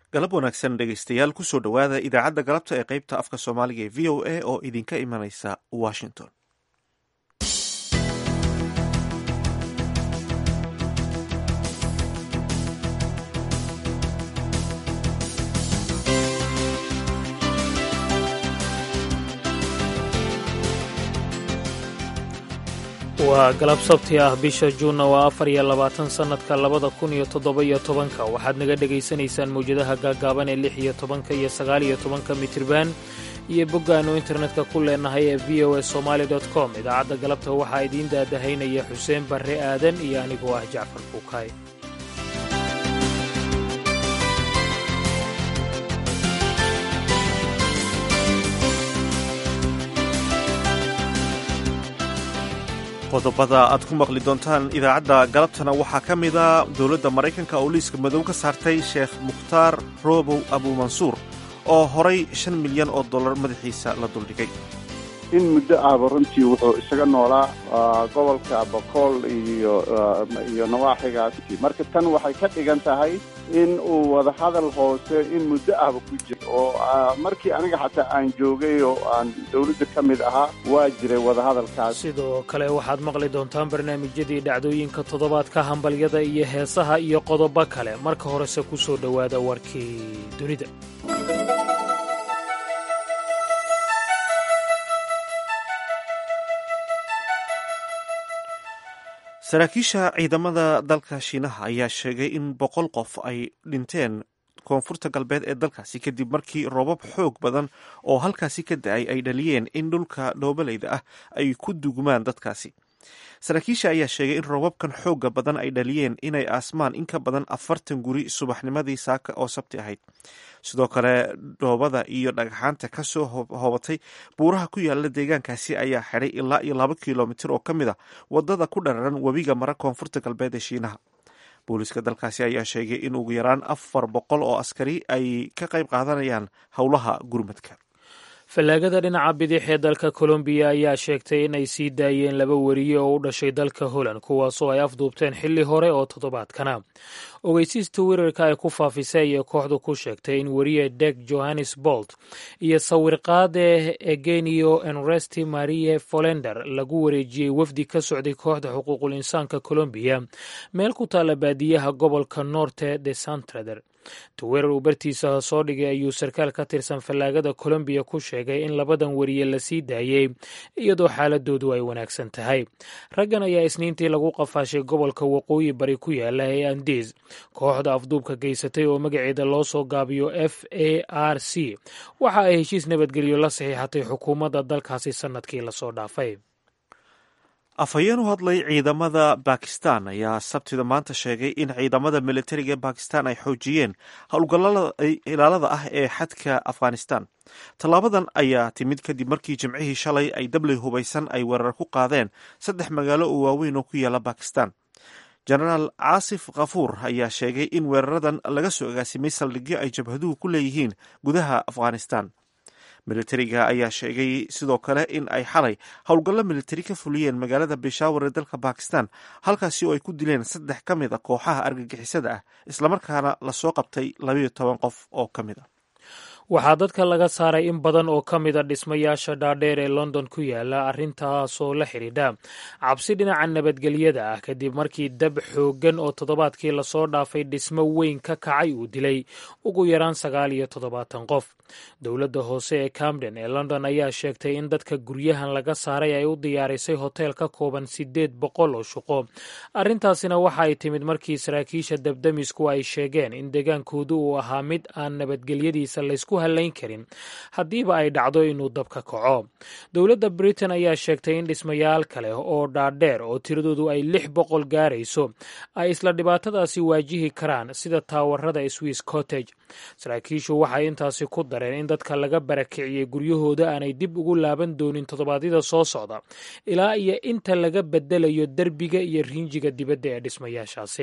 galab wanaagsan dhegaystayaal kusoo dhowaada idaacadda galabta ee qaybta afka soomaaliga ee v o a oo idinka imanaysa washington waa galab sabti ah bisha juunna waa afar iyo labaatan sannadka labada kun iyo toddoba iyo tobanka waxaad naga dhegaysanaysaan mawjadaha gaaggaaban ee lix iyo tobanka iyo sagaal iyo tobanka mitriban iyo boggaannu internetka ku leenahay ee v o a somaali dot com idaacadda galabta waxaa idiin daadahaynaya xuseen barre aadan iyo anigoo ah jacfar buukaay qodobada aad ku maqli doontaan idaacadda galabtana waxaa ka mida dowladda maraykanka oo liiska madow ka saartay sheekh mukhtaar roobow abuumansuur oo horay shan milyan oo dollar madaxiisa la duldhigay in muddo ahba runtii wuxuu isaga noolaa gobolka bokool iyo iyo nawaaxigaas marka tan waxay ka dhigan tahay in uu wadahadal hoose in muddo ahba ku jiro oo markii aniga xataa aan joogay oo aan dowladda ka mid ahaa waa jiray wadahadalkaas sidoo kale waxaad maqli doontaan barnaamijyadii dhacdooyinka toddobaadka hambalyada iyo heesaha iyo qodobo kale marka horese ku soo dhowaada warkii dunida saraakiisha ciidamada dalka shiinaha ayaa sheegay in boqol qof ay dhinteen koonfurta galbeed ee dalkaasi kadib markii roobab xoog badan oo halkaasi ka da-ay ay dhaliyeen in dhulka dhoobaleyda ah ay ku dugmaan dadkaasi saraakiisha ayaa sheegay in roobabkan xooga badan ay dhaliyeen inay aasmaan in ka badan afartan guri subaxnimadii saaka oo sabti ahayd sidoo kale dhoobada iyo dhagxaanta ka soo hoobatay buuraha ku yaala deegaankaasi ayaa xidhay ilaa iyo laba kilomitir oo ka mid a wadada ku dhararan webiga mara koonfurta galbeed ee shiinaha booliiska dalkaasi ayaa sheegay in ugu yaraan afar boqol oo askari ay ka qayb qaadanayaan howlaha gurmadka fallaagada dhinaca bidix ee dalka kolombiya ayaa sheegtay in ay sii daayeen laba weriye oo u dhashay dalka holland kuwaasoo ay afduubteen xilli hore oo toddobaadkana ogeysiista weerarka ay ku faafisay ayay kooxdu ku sheegtay in weriye deg johannes bolt iyo sawirqaade egenio enresti marie folender lagu wareejiyey wafdi ka socday kooxda xuquuqul insaanka kolombiya meel ku taalla baadiyaha gobolka norte de santrader tuweerar uu bartiisa soo dhigay ayuu sarkaal ka tirsan fallaagada kolombiya ku sheegay in labadan weriye la sii daayey iyadoo xaaladoodu ay wanaagsan tahay raggan ayaa isniintii lagu qafaashay gobolka waqooyi bari ku yaala ee andiis kooxda afduubka geysatay oo magaceeda loo soo gaabiyo f a r c waxa ay heshiis nabadgelyo la saxiixatay xukuumadda dalkaasi sannadkii lasoo dhaafay afhayeen u hadlay ciidamada bakistan ayaa sabtida maanta sheegay in ciidamada militariga ee bakistan ay xoojiyeen howlgallada ilaalada ah ee xadka afghanistan tallaabadan ayaa timid kadib markii jimcihii shalay ay dabley hubaysan ay weerar ku qaadeen saddex magaalo oo waaweyn oo ku yaala bakistan jenaraal caasif khafuur ayaa sheegay in weeraradan laga soo agaasimay saldhigyo ay jabhaduhu ku leeyihiin gudaha afghanistan militariga ayaa sheegay sidoo kale in ay xalay howlgallo militari ka fuliyeen magaalada bishaawar ee dalka bakistan halkaasi oo ay ku dileen saddex ka mid a kooxaha argagixisada ah islamarkaana lasoo qabtay labayo toban qof oo ka mid a waxaa dadka laga saaray in badan oo ka mida dhismayaasha dhaadheer ee london ku yaala arrintaasoo la xidhiidha cabsi dhinaca nabadgelyada ah kadib markii dab xooggan oo toddobaadkii lasoo dhaafay dhismo weyn ka kacay uu dilay ugu yaraan sagaal iyo toddobaatan qof dowladda hoose ee camden ee london ayaa sheegtay in dadka guryahan laga saaray ay u diyaarisay hoteel ka kooban siddeed boqol oo shuqo arrintaasina waxa ay timid markii saraakiisha dabdamisku ay sheegeen in degaankoodu uu ahaa mid aan nabadgelyadiisa laysku halayn karin haddiiba ay dhacdo inuu dabka kaco dowladda britain ayaa sheegtay in dhismayaal kale oo dhaadheer oo tiradoodu ay lix boqol gaarayso ay isla dhibaatadaasi waajihi karaan sida taawarada swiss cottage saraakiishu waxay intaasi ku dareen in dadka laga barakiciyey guryahooda aanay dib ugu laaban doonin toddobaadyada soo socda ilaa iyo inta laga bedelayo derbiga iyo riinjiga dibadda ee dhismayaashaasi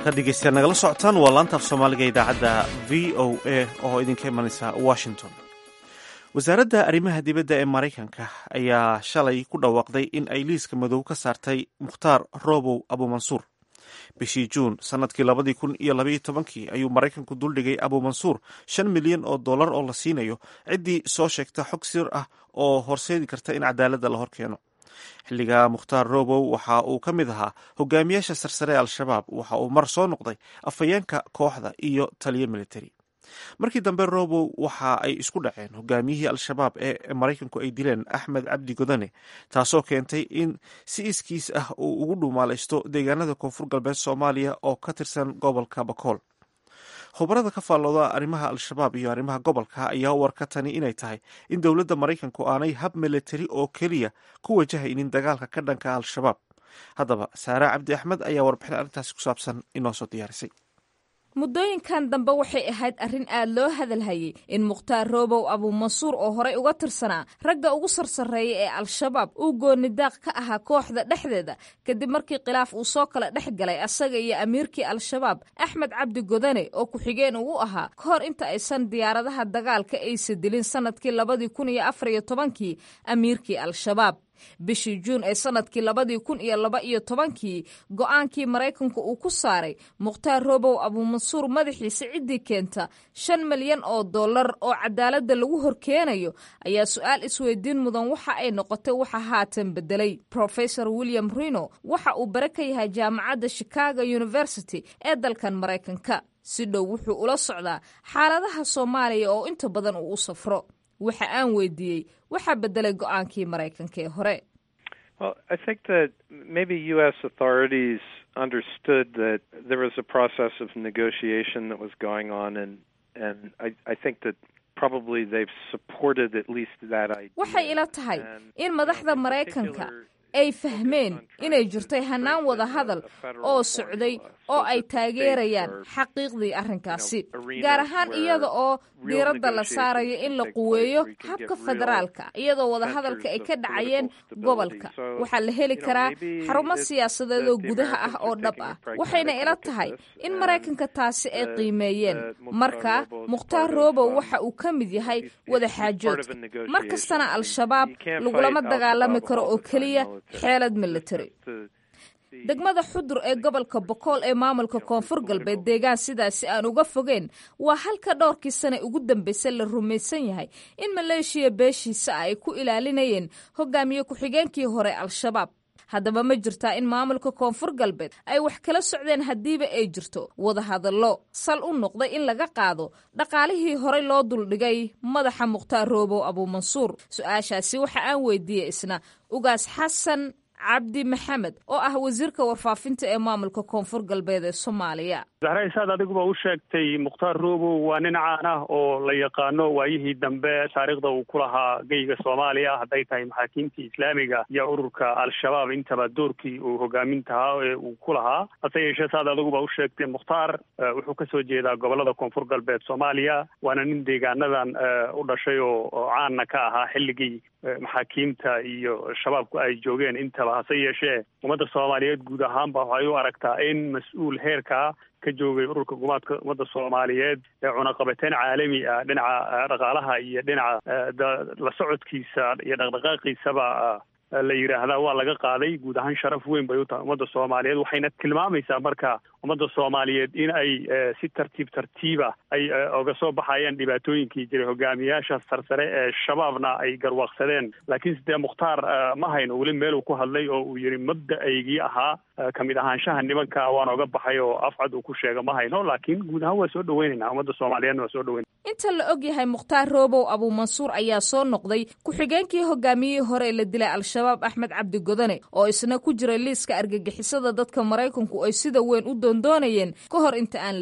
halkaad dhegeystayaal nagala socotaan waa laanta af soomaaliga idaacadda v o a oo idinka imanaysa washington wasaaradda arrimaha dibadda ee maraykanka ayaa shalay ku dhawaaqday in ay liiska madow ka saartay mukhtaar robow abumansuur bishii juun sannadkii labadii kun iyo labaiyo tobankii ayuu maraykanku duldhigay abumansuur shan milyan oo dollar oo la siinayo ciddii soo sheegta xog sir ah oo horseedi karta in cadaaladda la horkeeno xilliga mukhtaar robow waxa uu ka mid ahaa hogaamiyaasha sarsare ee al-shabaab waxa uu mar soo noqday afhayeenka kooxda iyo taliyo military markii dambe robow waxa ay isku dhaceen hogaamiyihii al-shabaab ee maraykanku ay dileen axmed cabdi godane taasoo keentay in si iskiis ah uu ugu dhumaalaysto deegaanada koonfur galbeed soomaaliya oo ka tirsan gobolka bakool khubarada ka faallooda arrimaha al-shabaab iyo arrimaha gobolka ayaa u arka tani inay tahay in dowladda maraykanku aanay hab militari oo keliya ku wajahaynin dagaalka ka dhanka al-shabaab haddaba saare cabdi axmed ayaa warbixin arrintaasi ku saabsan inoo soo diyaarisay muddooyinkan dambe waxay ahayd arrin aad loo hadalhayay in mukhtaar roobow abuumansuur oo horey uga tirsanaa ragga ugu sarsareeya ee al-shabaab uu goonidaaq ka ahaa kooxda dhexdeeda kadib markii khilaaf uu soo kala dhex galay asaga iyo amiirkii al-shabaab axmed cabdi godane oo ku-xigeen uu ahaa ka hor inta aysan diyaaradaha dagaalka aysa dilin sannadkii labadii kun iyo afar iyo tobankii amiirkii al-shabaab bishii juun ee sannadkii labadii kun iyo laba iyo tobankii go-aankii maraykanku uu ku saaray mukhtaar robow abuumansuur madaxiisa ciddii keenta shan milyan oo dollar oo cadaaladda lagu horkeenayo ayaa su-aal isweydiin mudan waxa ay noqotay waxa haatan bedelay profesor william rino waxa uu bare ka yahay jaamacadda chicago university ee dalkan maraykanka si dhow wuxuu ula socdaa xaaladaha soomaaliya oo inta badan uu u safro waxa aan weydiiyey waxaa bedelay go-aankii maraykanka ee hore Well, I think that maybe U.S. authorities understood that there was a process of negotiation that was going on, and and I, I think that probably they've supported at least that idea. waxay ila tahay And, in you madaxda know, in maraykanka particular, ay fahmeen inay jirtay hannaan wada hadal oo socday oo ay taageerayaan xaqiiqdii arrinkaasi gaar ahaan iyada oo diiradda la saarayo in la quweeyo habka federaalka iyadoo wadahadalka ay ka dhacayeen gobolka waxaa la heli karaa xarumo siyaasadeed oo gudaha ah oo dhab ah waxayna ila tahay in maraykanka taasi ay qiimeeyeen marka mukhtaar roobow waxa uu ka mid yahay wada xaajoodka mar kastana al-shabaab lagulama dagaalami karo oo keliya xeelad military degmada xudur ee gobolka bokool ee maamulka koonfur galbeed deegaan sidaasi aan uga fogeen waa halka dhowrkii sane ugu dambeysay la rumaysan yahay in maleeshiya beeshiisa ay ku ilaalinayeen hogaamiye ku-xigeenkii hore al-shabaab haddaba ma jirtaa in maamulka koonfur galbeed ay wax kala socdeen haddiiba ay jirto wadahadallo sal u noqday in laga qaado dhaqaalihii horey loo duldhigay madaxa mukhtaar roobow abuumansuur su-aashaasi waxa aan weydiiyey isna ugaas xasan cabdi maxamed oo ah wasiirka warfaafinta ee maamulka koonfur galbeed ee soomaaliya zahraysaad adiguba u sheegtay mukhtaar roobow waa nin caan ah oo la yaqaano waayihii dambe taariikhda uu ku lahaa geyga soomaaliya hadday tahay maxaakiimtii islaamiga iyo ururka al-shabaab intaba doorkii uu hogaamintahaa ee uu ku lahaa hase yeeshee saad adiguba u sheegtay mukhtaar wuxuu kasoo jeedaa gobolada koonfur galbeed soomaaliya waana nin deegaanadan u dhashay oo caanna ka ahaa xilligii maxaakiimta iyo shabaabku ay joogeen intaba hase yeeshee ummadda soomaaliyeed guud ahaanba waxay u aragtaa in mas-uul heerkaa ka joogay ururka gumaadka ummadda soomaaliyeed ee cunaqabateyn caalami ah dhinaca dhaqaalaha iyo dhinaca la socodkiisa iyo dhaqdhaqaaqiisaba la yidhaahdaa waa laga qaaday guud ahaan sharaf weyn bay u tahay ummadda soomaaliyeed waxayna tilmaamaysaa marka ummadda soomaaliyeed in ay si tartiib tartiiba ay oga soo baxayaan dhibaatooyinkii jiray hogaamiyaasha sarsare ee shabaabna ay garwaaqsadeen laakiin sidee mukhtaar ma hayno weli meeluu ku hadlay oo uu yidhi mabda-aygii ahaa kamid ahaanshaha nimanka waan oga baxay oo afcad uu ku sheega ma hayno laakiin guud ahaan waa soo dhaweynaynaa ummadda soomaaliyeedna waa soo dhaweyn inta la og yahay mukhtaar roobow abuumansuur ayaa soo noqday ku-xigeenkii hogaamiyihii hore ee la dilay al-shabaab axmed cabdi godane oo isna ku jiray liiska argagixisada dadka maraykanku ay sida weyn u doondoonayeen ka hor inta aan la dilin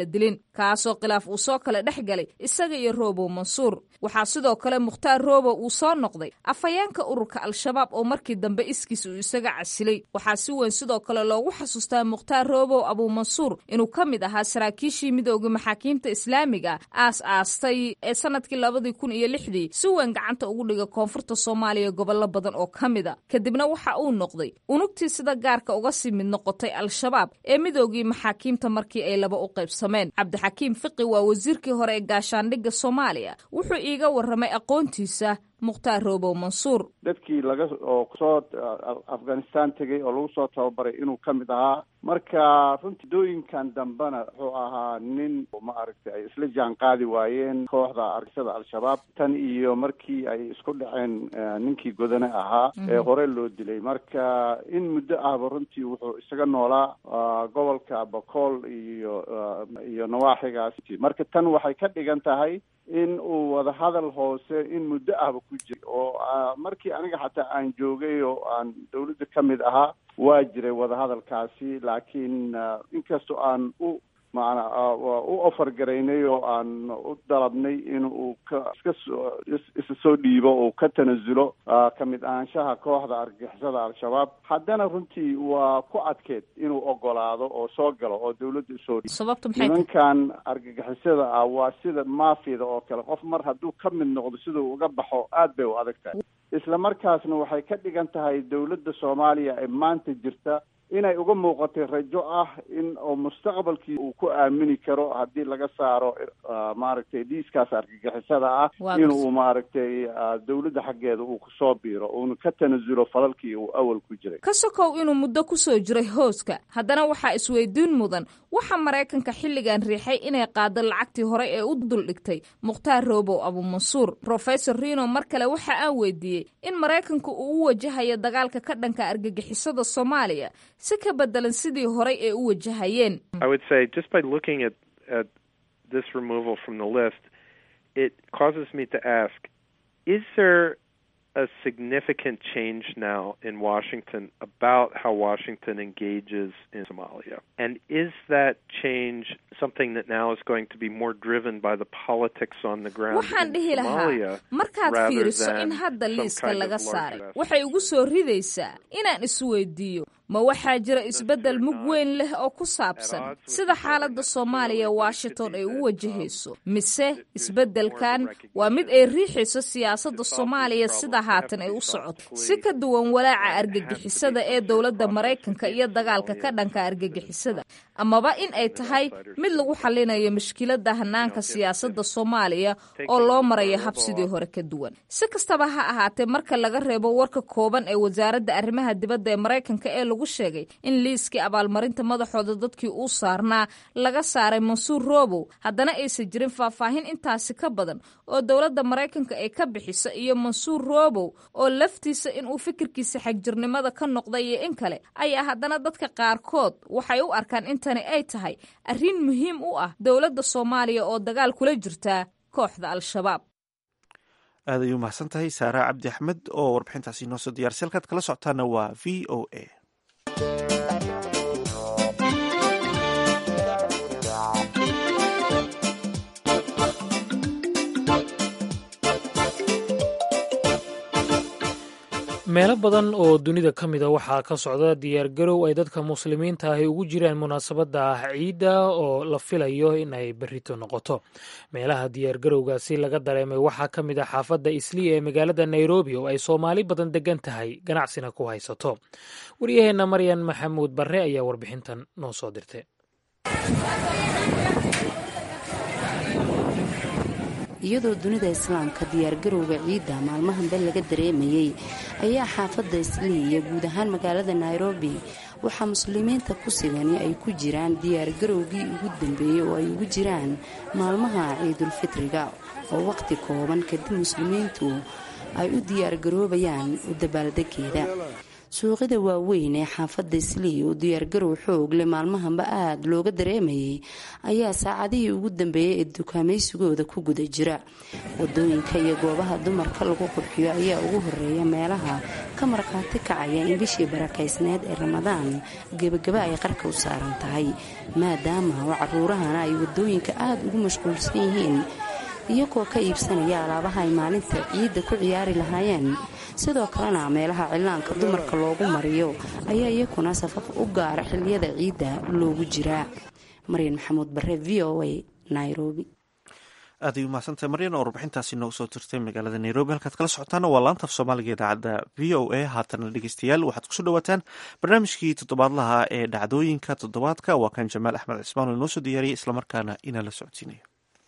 kaasoo khilaaf uu soo kala dhex galay isaga iyo roobow mansuur waxaa sidoo kale mukhtaar roobow uu soo noqday afhayeenka ururka al-shabaab oo markii dambe iskiis uu isaga casilay waxaa si weyn sidoo kale loogu xasuustaa mukhtaar roobow abuumansuur inuu ka mid ahaa saraakiishii midooda maxaakiimta islaamiga aas aastay ee sanadkii labadii kun iyo lixdii si weyn gacanta ugu dhiga koonfurta soomaaliya gobollo badan oo ka mid a kadibna waxa uu noqday unugtii sida gaarka uga sii mid noqotay al-shabaab ee midoogii maxaakiimta markii ay laba u qaybsameen cabdixakiim fiqi waa wasiirkii hore ee gaashaandhigga soomaaliya wuxuu iiga warramay aqoontiisa mukhtaar roobow mansuur dadkii laga oo soo afghanistan tegay oo lagu soo tababaray inuu ka mid ahaa marka runtii dooyinkan dambena wuxuu ahaa nin ma aragtay ay isla jaan qaadi waayeen kooxda argixisada al-shabaab tan iyo markii ay isku dhaceen ninkii godane ahaa ee hore loo dilay marka in muddo ahba runtii wuxuu isaga noolaa gobolka bakool iyo iyo nawaaxigaas marka tan waxay ka dhigan tahay in uu wadahadal hoose in muddo ahba ku jiray oo markii aniga xataa aan joogay oo aan dawladda ka mid ahaa waa jiray wadahadalkaasi laakiin inkastoo aan u maana u ofar garaynay oo aan u dalabnay in uu ka iska soo isa soo dhiibo uu ka tanasulo ka mid ahaanshaha kooxda argagixisada al-shabaab haddana runtii waa ku adkeed inuu ogolaado oo soo galo oo dawladda usoo dhiibo nimankan argagixisada ah waa sida maafiyada oo kale qof mar hadduu ka mid noqdo siduu uga baxo aad bay u adag tahay isla markaasna waxay ka dhigan tahay dawladda soomaaliya ee maanta jirta inay uga muuqatay rajo ah in oo mustaqbalkii uu ku aamini karo haddii laga saaro maaragtay dhiiskaas argagixisada ah inuu maaragtay dawladda xaggeeda uu kusoo biiro uuna ka tanasulo falalkii uu awal ku jiray ka sokow inuu muddo kusoo jiray hooska haddana waxaa isweydiin mudan waxaa maraykanka xilligan riixay inay qaado lacagtii hore ee u duldhigtay mukhtaar roobow abuumansuur professor rino mar kale waxa aan weydiiyey in maraykanku uu u wajahayo dagaalka ka dhanka argagixisada soomaaliya si ka bedelan sidii horay ee u wajahayeen I would say just by looking at at this removal from the list, it causes me to ask: Is there a significant change now in Washington about how Washington engages in Somalia? And is that change something that now is going to be more driven by the politics on the ground waxaan in dhihi Somalia lahaa markaad rather fiiriso than in hadda some liiska kind of laga larger saaray aspect? waxay ugu soo ridaysaa inaan isweydiiyo ma waxaa jira isbeddel mug weyn leh oo ku saabsan sida xaaladda soomaaliya washington ay u wajahayso mise isbeddelkan waa mid ay riixayso siyaasadda soomaaliya sida haatan ay u socoto si ka duwan walaaca argagixisada ee dowladda maraykanka iyo dagaalka ka dhanka argagixisada amaba in ay tahay mid lagu xallinayo mushkiladda hanaanka siyaasadda soomaaliya oo loo marayo hab sidii hore ka duwan si kastaba ha ahaatee marka laga reebo warka kooban ee wasaaradda arrimaha dibadda ee maraykanka ee lagu sheegay in liiskii abaalmarinta madaxooda dadkii uu saarnaa laga saaray mansuur roobow haddana aysan jirin faahfaahin intaasi ka badan oo dowladda maraykanka ay ka bixiso iyo mansuur roobow oo laftiisa inuu fikirkiisa xagjirnimada ka noqday iyo in kale ayaa haddana dadka qaarkood waxay u arkaan intani ay tahay arrin muhiim u ah dowladda soomaaliya oo dagaal kula jirta kooxda al-shabaab aad ayuu mahadsan tahay saara cabdi axmed oo warbixintaasi inoo soo diyaarsay halkaad kala socotaana waa v o a meelo badan oo dunida ka mida waxaa ka socda diyaargarow ay dadka muslimiinta ahi ugu jiraan munaasabadda ciidda oo la filayo in ay berrito noqoto meelaha diyaargarowgaasi laga dareemay waxaa ka mid a xaafadda islii ee magaalada nairobi oo ay soomaali badan degan tahay ganacsina ku haysato waryaheenna maryan maxamuud barre ayaa warbixintan noo soo dirtay iyadoo dunida islaamka diyaargarowga ciidda maalmahanbe laga dareemayey ayaa xaafadda islii iyo guud ahaan magaalada nairobi waxaa muslimiinta ku sigani ay ku jiraan diyaargarowgii ugu dambeeyey oo ay ugu jiraan maalmaha ciidulfitriga oo waqti kooban kadib muslimiintu ay u diyaargaroobayaan u dabaaldegeeda suuqyada waaweyn ee xaafadda islii oo diyaargarow xoog leh maalmahanba aada looga dareemayay ayaa saacadihii ugu dambeeyey ee dukaamaysigooda ku guda jira wadooyinka iyo goobaha dumarka lagu qurxiyo ayaa ugu horeeya meelaha ka markhaati kacaya in bishii barakaysneed ee ramadaan gebagaba ay qarka u saaran tahay maadaama oo caruurahana ay waddooyinka aada ugu mashquulsan yihiin iyagoo ka iibsanaya alaabaha ay maalinta ciidda ku ciyaari lahaayeen sidoo kalena meelaha cillaanka dumarka loogu mariyo ayaa iyakuna safaf u gaara xilliyada ciidda loogu jiraa maryan maxamuud bare v o a nairobi aad ay umahadsantahay maryan oo warbixintaasi noogu soo tirtay magaalada nairobi halkaad kala socotaana waa laanta af soomaaliga idaacadda v o a haatana dhegeystayaal waxaad kusoo dhawaataan barnaamijkii toddobaadlaha ee dhacdooyinka toddobaadka waa kan jamaal axmed cismaan oo inoo soo diyaariyay islamarkaana inaa la socodsiinayo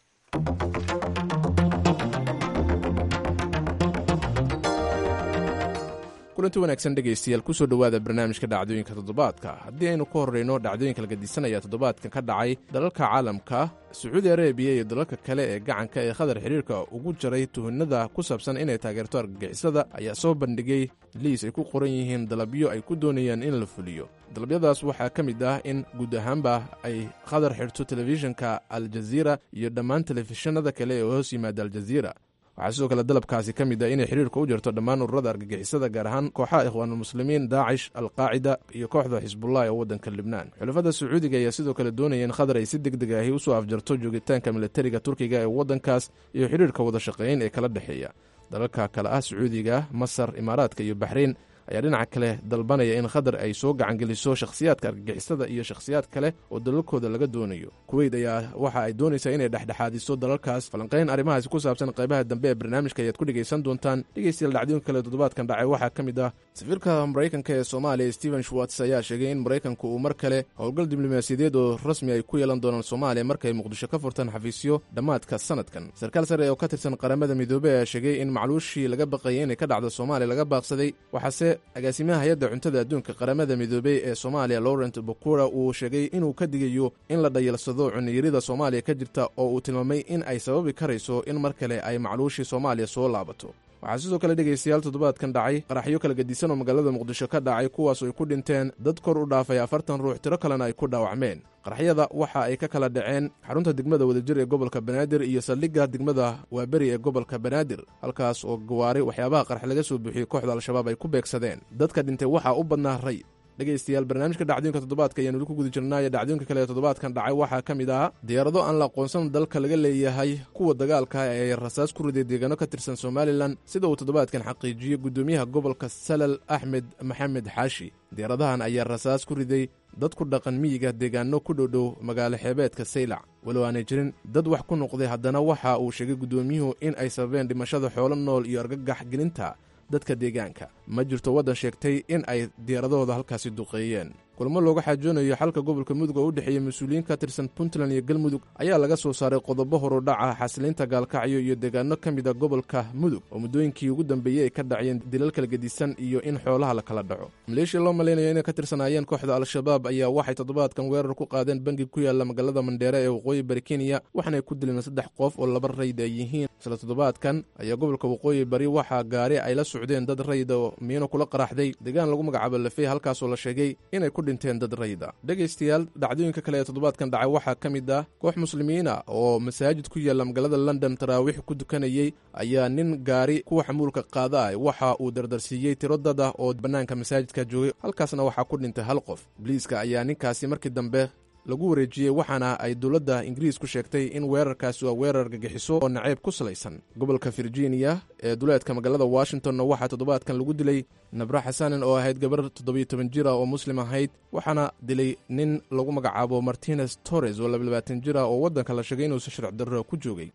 kulanti wanaagsan dhegaystayaal kusoo dhowaada barnaamijka dhacdooyinka toddobaadka haddii aynu ka horrayno dhacdooyinka la gadisanaya toddobaadkan ka dhacay dalalka caalamka sacuudi arabiya iyo dalalka kale ee gacanka ee khadar xidhiirka ugu jaray tuhinada ku saabsan inay taageerto argagixisada ayaa soo bandhigay liis ay ku qoran yihiin dalabyo ay ku doonayaan in la fuliyo dalabyadaas waxaa ka mid ah in guud ahaanba ay khadar xidhto telefishinka aljaziira iyo dhammaan telefishinada kale ee hoos yimaada aljaziira waxaa sidoo kale dalabkaasi ka mid ah inay xidhiirka u jarto dhammaan ururada argagixisada gaar ahaan kooxaha ikhwaanulmuslimiin daacish alqaacida iyo kooxda xisbullah ee waddanka libnaan xulafada sacuudiga ayaa sidoo kale doonaya in khadar ay si deg deg ahi usoo afjarto joogitaanka milatariga turkiga ee waddankaas iyo xidhiirka wada shaqeyn ee kala dhexeeya dalalka kale ah sacuudiga masar imaaraadka iyo baxrayn ayaa dhinaca kale dalbanaya in khadar ay soo gacangeliso shakhsiyaadka argagixisada iyo shakhsiyaad kale oo dalalkooda laga doonayo kuweyt ayaa waxa ay doonaysaa inay dhexdhexaadiso dalalkaas falanqayn arrimahaasi ku saabsan qaybaha dambe ee barnaamijka ayaad ku dhegaysan doontaan dhegaystayaal dhacdooyinka kale toddobaadkan dhacay waxaa ka mid ah safiirka maraykanka ee soomaaliya stephen schwarts ayaa sheegay in maraykanku uu mar kale howlgal diblomaasiyadeed oo rasmi ay ku yeelan doonaan soomaaliya markay muqdisho ka furtaan xafiisyo dhammaadka sanadkan sarkaal sare oo ka tirsan qaramada midoobey ayaa sheegay in macluushii laga baqayay inay ka dhacdo soomaaliya laga baaqsaday waxaase agaasimaha hay-adda cuntada adduunka qaramada midoobey ee soomaaliya laurent bokura uu sheegay inuu ka digayo in la dhayalsado cuniyarida soomaaliya ka jirta oo uu tilmaamay in ay sababi karayso in mar kale ay macluushii soomaaliya soo laabato waxaa sidoo kale dhegaystayaal toddobaadkan dhacay qaraxyo kala gedisan oo magaalada muqdisho ka dhacay kuwaasoo ay ku dhinteen dad kor u dhaafay afartan ruux tiro kalena ay ku dhaawacmeen qaraxyada waxa ay ka kala dhaceen xarunta degmada wadajir ee gobolka banaadir iyo saldhigga degmada waaberi ee gobolka banaadir halkaas oo gawaari waxyaabaha qarax laga soo buuxiyey kooxda al-shabaab ay ku beegsadeen dadka dhintay waxaa u badnaa ray dhegaystayaal barnaamijka dhacdooyinka toddobaadka ayaan weli ku guda jirnaayo dhacdooyinka kale ee toddobaadkan dhacay waxaa ka mid ah diyaarado aan la aqoonsan dalka laga leeyahay kuwa dagaalka ee rasaas ku riday deegaano ka tirsan somalilan sida uu toddobaadkan xaqiijiyey guddoomiyaha gobolka salal axmed maxamed xaashi diyaaradahan ayaa rasaas ku riday dad ku dhaqan miyiga deegaano ku dhowdhow magaalo xeebeedka saylac walow aanay jirin dad wax ku noqday haddana waxa uu sheegay guddoomiyuhu in ay sababeen dhimashada xoolo nool iyo argagax gelinta dadka deegaanka ma jirto waddan sheegtay in ay diyaaradahooda halkaasi duqeeyeen kulamo looga xaajoonayo xalka gobolka mudug oo u dhexeeya mas-uuliyiin ka tirsan puntland iyo galmudug ayaa laga soo saaray qodobo horudhaca xasiliinta gaalkacyo iyo deegaano ka mid a gobolka mudug oo muddooyinkii ugu dambeeyey ay ka dhaciyeen dilal kala gedisan iyo in xoolaha la kala dhaco maleeshiya loo malaynayo inay ka tirsanaayeen kooxda al-shabaab ayaa waxay toddobaadkan weerar ku qaadeen bangi ku yaalla magaalada mandheere ee waqooyi bari kenya waxaanay ku dileen saddex qof oo laba rayd ay yihiin isla toddobaadkan ayaa gobolka waqooyi bari waxaa gaari ay la socdeen dad rayda oo miino kula qaraxday deegaan lagu magacaabo lafey halkaasoo la sheegay inay ku dhinteen dad rayda dhegaystayaal dhacdooyinka kale ee toddobaadkan dhacay waxaa ka mid ah koox muslimiina oo masaajid ku yaalla magaalada london taraawiix ku dukanayey ayaa nin gaari kuwa xamuulka qaada waxa uu dardarsiiyey tiro dad ah oo bannaanka masaajidka joogay halkaasna waxaa ku dhintay hal qof boliiska ayaa ninkaasi markii dambe lagu wareejiyey waxaana ay dowladda ingiriisku sheegtay in weerarkaasi waa weerar gagixiso oo naceeb ku salaysan gobolka virginia ee duleedka magaalada washingtonna waxaa toddobaadkan lagu dilay nabra xasanen oo ahayd gabar toddobiyo toban jir ah oo muslim ahayd waxaana dilay nin lagu magacaabo martines torres oo labayabaatan jir ah oo waddanka la sheegay inuusa sharci darro ku joogay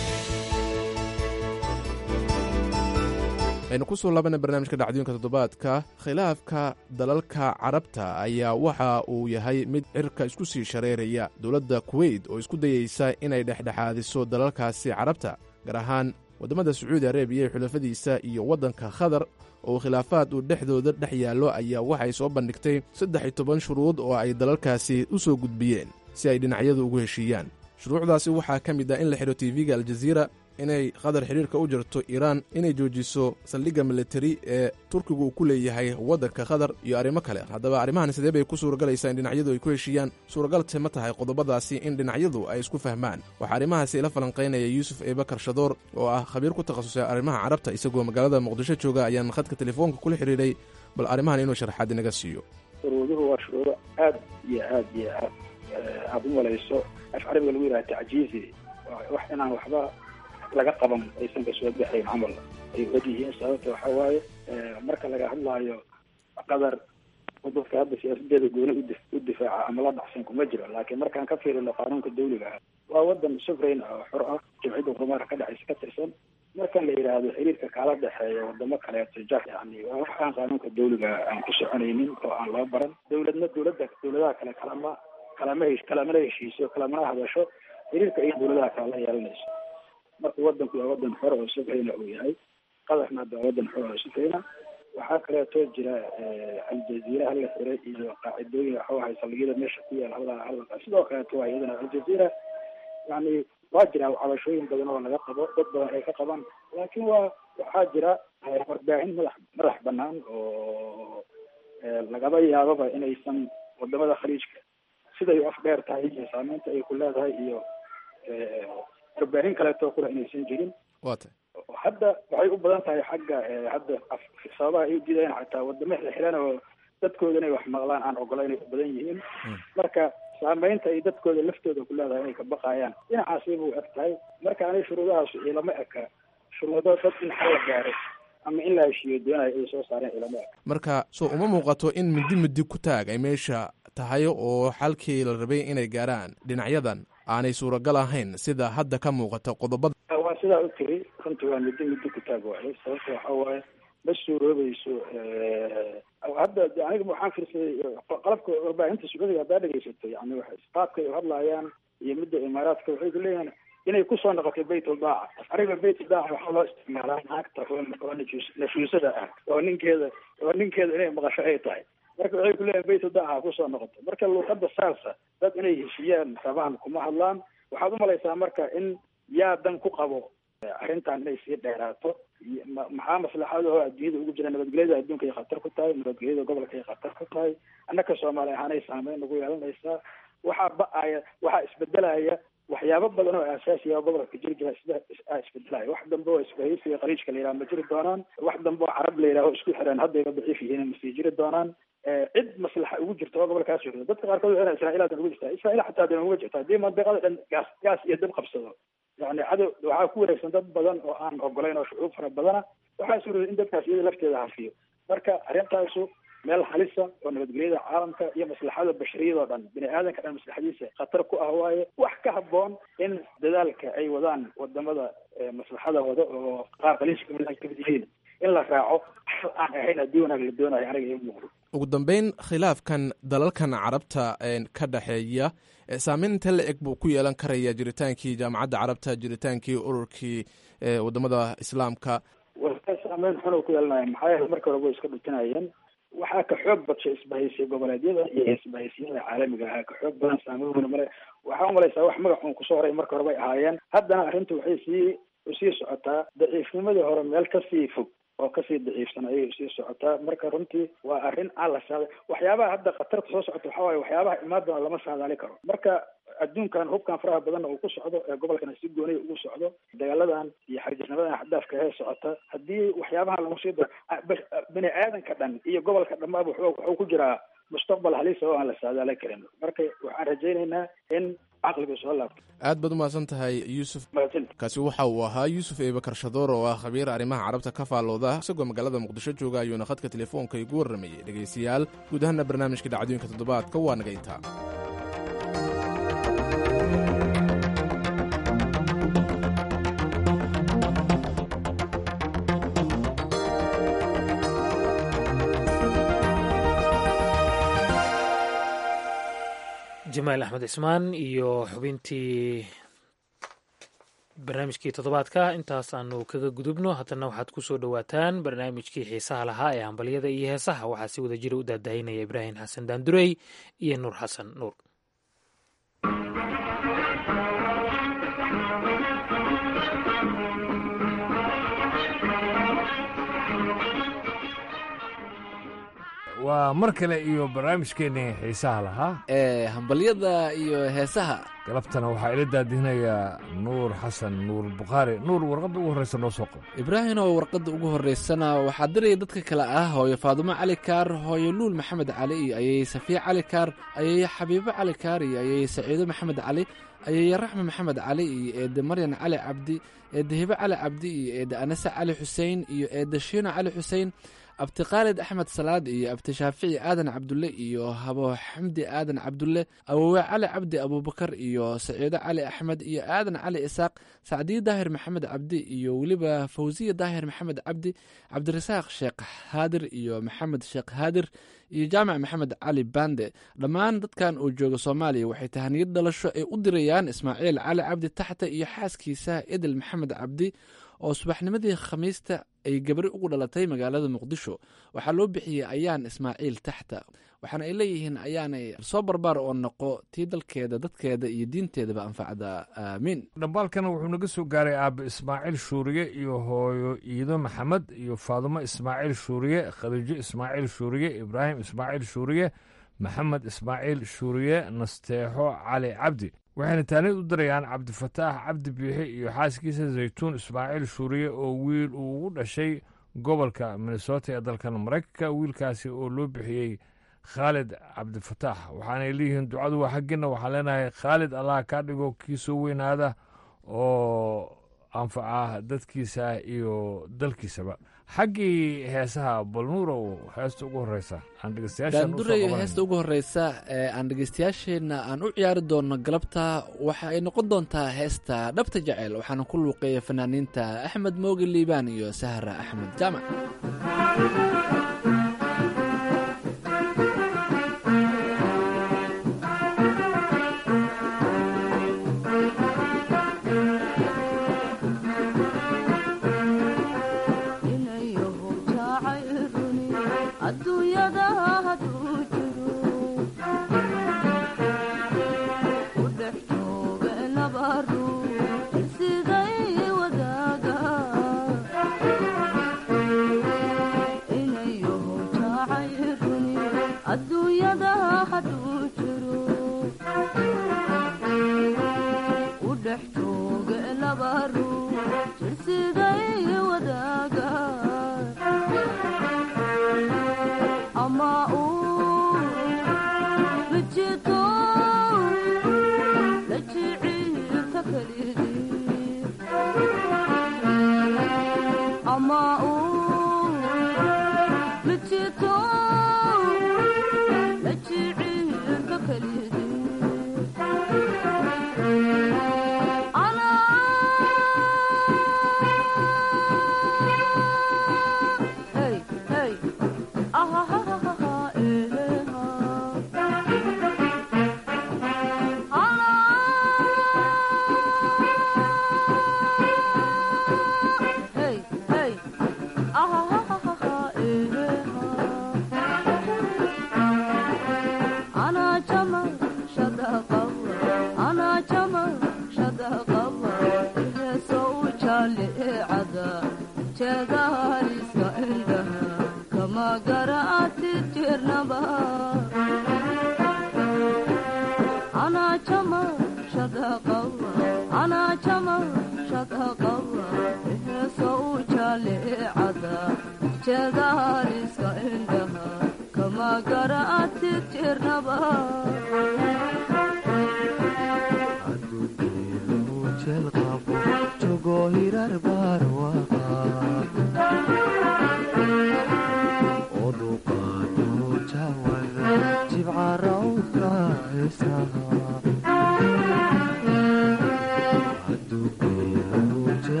aynu ku soo laabana barnaamijka dhacdooyinka toddobaadka khilaafka dalalka carabta ayaa waxa uu yahay mid cirka isku sii shareeraya dowladda kuweyt oo isku dayeysa inay dhexdhexaadiso dalalkaasi carabta gaar ahaan waddamada sacuudi arabiya ee xulafadiisa iyo waddanka khadar oo khilaafaad uu dhexdooda dhex yaallo ayaa waxay soo bandhigtay saddex iyo toban shuruud oo ay dalalkaasi u soo gudbiyeen si ay dhinacyadu ugu heshiiyaan shuruucdaasi waxaa ka mid ah in la xidho tv-ga aljaziira inay qatar xiriirka u jirto iiraan inay joojiso saldhigga militari ee turkigu uu ku leeyahay waddanka qatar iyo arrimo kale haddaba arrimahan sidee bay ku suuragalaysaa in dhinacyadu ay ku heshiiyaan suuragalse ma tahay qodobadaasi in dhinacyadu ay isku fahmaan waxaa arrimahaasi ila falanqaynaya yuusuf eebakar shadoor oo ah khabiir ku takhasusay arrimaha carabta isagoo magaalada muqdisho jooga ayaan khadka telefoonka kula xidhiidhay bal arrimahan inuu sharxaad inaga siiyo shuruuduhu waa shuruudo aad iyo aad iyo aad aada u malayso af carabiga lagu yidhaha tacjiizi wax inaan waxba laga qaban aysan ka soo baxayn camal ay og yihiin sababta waxa waaye marka laga hadlaayo qadar dadka hadda siyaasadeeda gooni u difaaca ama la dhacsan kuma jiro laakiin markaan ka fiirino qaanuunka dawliga ah waa wadan sufrayn ah oo xor ah jimciyadda horumarka ka dhexaysa ka tirsan marka la yidhaahdo xiriirka kala dhexeeya wadamo kaleeto ja yani waa wax aan qaanuunka dawliga aan ku soconaynin oo aan loo baran dawladna dawladda dawladaha kale kalama kalama hesh kalamana heshiiso kalamana hadasho xiriirka iyo dawladaha kale la yeelanayso marka wadanku waa wadan xor oo sufrayna uu yahay qadarna hadda waa wadan xor oo sufrayna waxaa kaleeto jira aljaziira hala xiray iyo qaacidooyin waxuu ahay saldhigyada meesha ku yaal hal hal sidoo kaleeto waa iyadana aljaziira yani waa jira cabashooyin badan oo laga qabo dad badan ay ka qabaan laakiin waa waxaa jira warbaahin madax madax banaan oo lagaba yaababa inaysan wadamada khaliijka siday u afdheer tahay iyo saameynta ay ku leedahay iyo warbaahin kaleeto kula inaysan jirin wata hadda waxay u badan tahay xagga hadda sababaha ay udiidayaan xataa wadamo xilxilan oo dadkooda inay wax maqlaan aan ogolayn ay u badan yihiin marka saameynta ay dadkooda laftooda ku leedahay inay ka baqayaan dhinacaasi buu eg tahay marka ani shuruudahaas ilama eka shuruudo dad in xal la gaaro ama in la heshiiyo doonayo ay soo saareen ilama eka marka so uma muuqato in midi midi ku taag ay meesha tahay oo xalkii la rabay inay gaaraan dhinacyadan aanay suuragal ahayn sida hadda ka muuqata qodobada waa sidaa u tiri runtii waa muddo muddo ku taag waayo sababta waxa waaye ma suuroobayso hadda aniga waxaan fiirsaday qalabka warbaahinta sacuudiga haddaa dhegeysato yani qaabka ay hadlaayaan iyo midda imaaraadka waxay ku leeyihiin inay kusoo noqotay bayt ulbaaca ariga bayt ulbaaca waxaa loo isticmaalaa naagta oo nafuusada ah oo ninkeeda oo ninkeeda inay maqasho ay tahay marka waxay ku leeyihin bayt ulbaaca kusoo noqotay marka luuqada saasa dad inay heshiiyaan rabaan kuma hadlaan waxaad umalaysaa marka in yaa dan ku qabo arrintan inay sii dheeraato maxaa maslaxada oo adduunyada ugu jira nabadgelyada adduunka ay khatar ku tahay nabadgelyada gobolka ay khatar ku tahay annaka soomaali ahaanay saameyn nagu yeelanaysaa waxaa ba-aya waxaa isbedelaya waxyaabo badan oo aasaasiya gobolka jiri jira sida isbedelaya wax dambe oo isbahaysiga qaliijka la yidhaha ma jiri doonaan wax dambe oo carab la yidhaho isku xireen haddayba daciif yihiin masii jiri doonaan cid maslaxa ugu jirta oo gobolkaas jooga dadka qaarkood waxay israa'iilaadan ugu jirtaa israa'iil xataa dan uga jirta haddii mandiqada dhan gaas gaas iyo dab qabsado yani cadow waxaa ku wareegsan dad badan oo aan ogolayn oo shucuub fara badana waxaa suurooday in dadkaas iyada lafteeda hafiyo marka arrintaasu meel halisa oo nabadgelyada caalamka iyo maslaxada bashariyada oo dhan bini aadanka dhan maslaxadiisa khatar ku ah waaye wax ka haboon in dadaalka ay wadaan wadamada maslaxada wada oo qaar qaliiska kamid yihiin in la raaco xal aan ahayn haddii wanaag la doonayo aniga ii muuqdo ugu dambeyn khilaafkan dalalkan carabta ka dhexeeya saameyn inta la eg buu ku yeelan karaya jiritaankii jaamacadda carabta jiritaankii ururkii wadamada islaamka saameyn xun ku yeelanaya maxaa yeele marka hore way iska dhutinayeen waxaa ka xoog badshay isbahaysiya goboleedyada iyo isbahaysiyada caalamiga ahaa ka xoog badan saameyn weyn male waxaa umalaysaa wax magacuun kusoo horay marka hore bay ahaayeen haddana arrintu waxay sii usii socotaa daciifnimadii hore meel kasii fog oo kasii daciifsan ayay usii socotaa marka runtii waa arrin aan la saada waxyaabaha hadda khatarta soo socota waxaa waaye waxyaabaha imaan doona lama saadaali karo marka adduunkan hubkan faraha badanna uu ku socdo ee gobolkana si gooniya ugu socdo dagaaladan iyo xarjisnimadan xadaafka hee socota haddii waxyaabahan lagu sii daro bini aadanka dhan iyo gobolka dhammaaba wuxuu ku jiraa mustaqbal halisa oo aan la saadaali karin marka waxaan rajaynaynaa in caqligu soo laabto aad baad umahadsan tahay yuusuf kaasi waxa uu ahaa yuusuf eebakar shadoor oo ah khabiir arrimaha carabta ka faallooda isagoo magaalada muqdisho jooga ayuuna khadka telefoonka igu warramayey dhegaystayaal guud ahaana barnaamijka dhacdooyinka toddobaadka waa naga intaa jamaal axmed cismaan iyo xubintii barnaamijkii toddobaadka intaas aanu kaga gudubno haddana waxaad ku soo dhowaataan barnaamijkii xiisaha lahaa ee hambalyada iyo heesaha waxaa si wada jira u daadahinaya ibraahim xasan daandurey iyo nuur xasan nuur waa mar kale iyo barnaamijkeennii xiisaha lahaa ee hambalyada iyo heesaha galabtana waxaa ila daadihinayaa nuur xasan nuur bukhaari nuur warqadda ugu horreysa noo soo qabo ibraahim oo warqadda ugu horreysana waxaa diraya dadka kale ah hooyo faadumo cali kaar hooyo luul maxamed cali iyo ayay safiya cali kaar ayay xabiibo cali kaar iyo ayay saciido maxamed cali ayay raxme maxamed cali iyo eedde maryan cali cabdi eedde hibe cali cabdi iyo eedde anase cali xuseen iyo eedde shiino cali xuseen abti khaalid axmed salaad iyo abti shaafici aadan cabdulle iyo habo xamdi aadan cabdulle awowe cali cabdi abuubakar iyo saciido cali axmed iyo aadan cali isaaq sacdiye daahir maxamed cabdi iyo weliba fawsiya daahir maxamed cabdi cabdirasaaq sheekh haadir iyo maxamed sheekh haadir iyo jaamac maxamed cali bande dhammaan dadkan uu jooga soomaaliya waxay tahaniyad dhalasho ay u dirayaan ismaaciil cali cabdi taxta iyo xaaskiisa idil maxamed cabdi oo subaxnimadii khamiista ay gabri ugu dhalatay magaalada muqdisho waxaa loo bixiyey ayaan ismaaciil taxta waxaana ay leeyihiin ayaanay soo barbaar oo noqo tii dalkeeda dadkeeda iyo diinteedaba anfacda aamiin dhambaalkana wuxuu naga soo gaaray aabbe ismaaciil shuuriye iyo hooyo iido maxamed iyo faadumo ismaaciil shuuriye khadiijo ismaaciil shuuriye ibraahim ismaaciil shuuriye maxamed ismaaciil shuuriye nasteexo cali cabdi waxayna taanid u dirayaan cabdifataax cabdi biixi iyo xaaskiisa zaytuun ismaaciil shuuriye oo wiil uu ugu dhashay gobolka minnesota ee dalkan maraykanka wiilkaasi oo loo bixiyey khaalid cabdifataax waxaanay leeyihiin ducadu waa xaggiina waxaan leenahay khaalid allah kaa dhigo kii soo weynaada oo anfaca dadkiisa iyo dalkiisaba xaggii heesaha balnuurow heesta ugu horeysa aan daanduray heesta ugu horeysa ee aan dhegeystayaasheenna aan u ciyaari doono galabta waxa ay noqon doontaa heesta dhabta jecel waxaana ku luuqeeya fanaaniinta axmed mooge liibaan iyo sahra axmed jaamac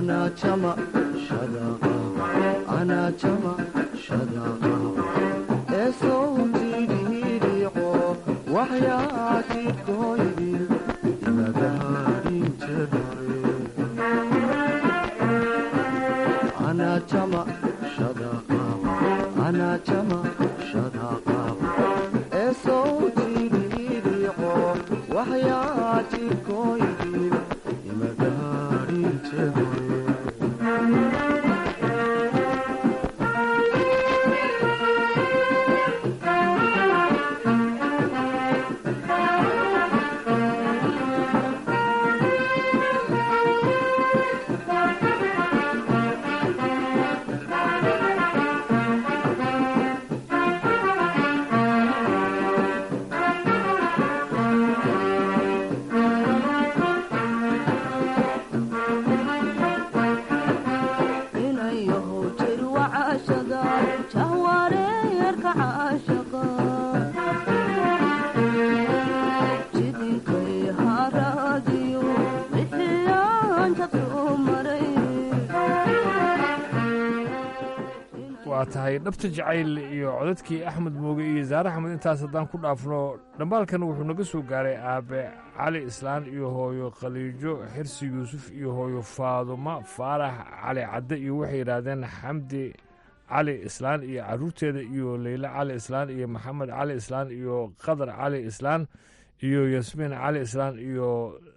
waa tahay dhabta jacayl iyo codadkii axmed mooge iyo zaare axmed intaas haddaan ku dhaafno dhambaalkan wuxuu naga soo gaaray aabe cali islaan iyo hooyo khaliijo xirsi yuusuf iyo hooyo faaduma faarax cali cadde iyo waxay yidhaahdeen xamdi cali islaan iyo caruurteeda iyo leyle cali islaan iyo maxamed cali islaan iyo qadar cali islaan iyo yasmiin cali islaan iyo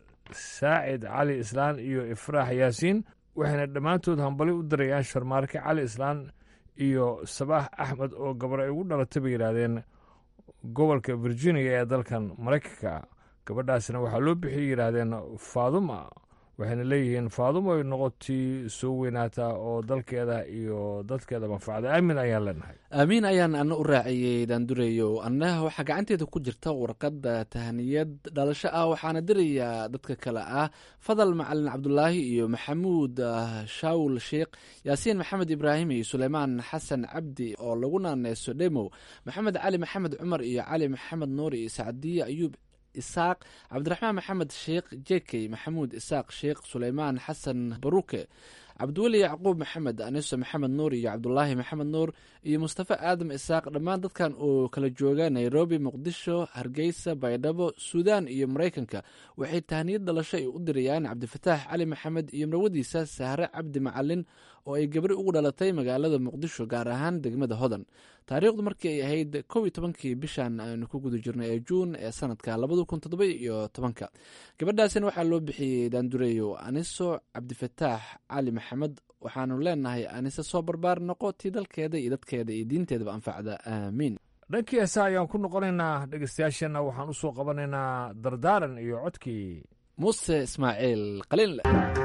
saacid cali islaan iyo ifraax yaasiin waxayna dhammaantood hambali u dirayaan sharmaarke cali islaan iyo sabaax axmed oo gabar ay ugu dhalatay bay yidhaahdeen gobolka virginia ee dalkan maraykanka gabadhaasina waxaa loo bixiyay yidhaahdeen faaduma waxayna leeyihiin faaduma ay noqotii soo weynaataa oo dalkeeda iyo dadkeeda manfacda aamin ayaan leenahay aamiin ayaan ana u raaciyey daandureyo annaha waxaa gacanteeda ku jirta warqadda tahaniyad dhalasho ah waxaana dirayaa dadka kale ah fadal macalin cabdulaahi iyo maxamuud shaawul sheikh yaasiin maxamed ibraahim iyo suleymaan xasan cabdi oo lagu naaneyso dhemow maxamed cali maxamed cumar iyo cali maxamed nuur iyo sacdiye ayuub isaaq cabdiraxmaan maxamed sheekh jekey maxamuud isaaq sheekh suleymaan xasan baruke cabdiweli yacquub maxamed aniso maxamed nuur iyo cabdulaahi maxamed nuur iyo mustafa aadam isaaq dhammaan dadkan oo kala jooga nairobi muqdisho hargeysa baydhabo suudaan iyo maraykanka waxay tahniyad dhalasho ay u dirayaan cabdifataax cali maxamed iyo marwadiisa sahre cabdi macalin oo ay gabri ugu dhalatay magaalada muqdisho gaar ahaan degmada hodan taariikhdu markii ay ahayd kow iyo tobankii bishan aynu ku guda jirnay ee juun ee sanadka labada kun toddoba iyo tobanka gabadhaasina waxaa loo bixiyey daandureyo aniso cabdifataax cali maxamed waxaanu leenahay anise soo barbaar noqo tii dalkeeda iyo dadkeeda iyo diinteedaba anfacda aamiin dhankii heesa ayaan ku noqonaynaa dhegeystayaasheenna waxaan u soo qabanaynaa dardaaran iyo codkii muuse ismaaciil qaliinle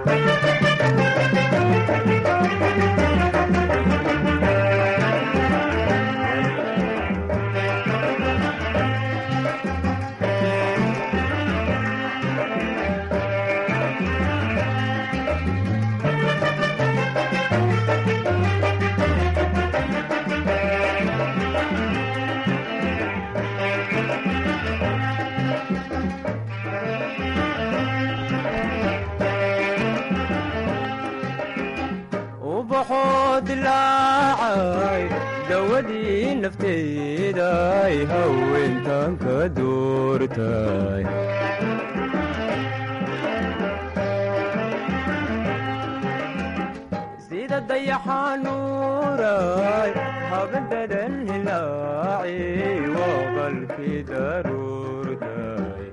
dilaacay dawadii nafteeday haweentan ka doortay sida dayaxanuuray habadadan hilaaci waa qalkii daruurtay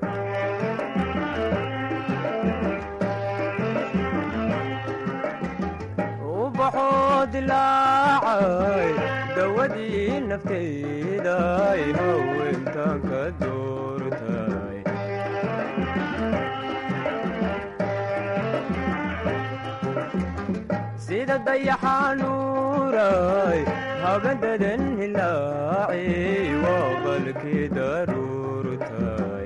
ubaxoo dilaacay dawadii nafteeday haweentan ka doortay sida dayaxanuuray habadadan hilaaci waa qalkii daruurtay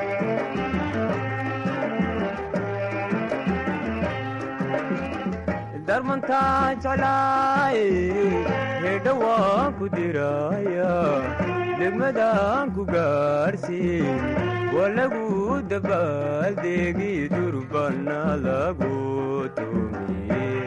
darmantaa jeclaay hedha waan ku diraya degmadaan ku gaarsiin waa lagu dabaaldegi durbana lagu tumiye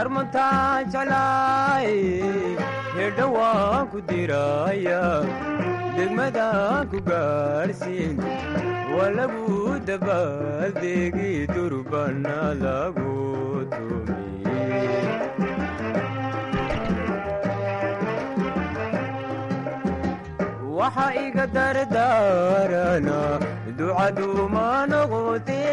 darmantaa jeclaay hedha waan ku diraya degmadaan ku gaarsiin waa lagu dabaaldegi durbana lagu tumiye waxa iga dardaarana ducaduma noqote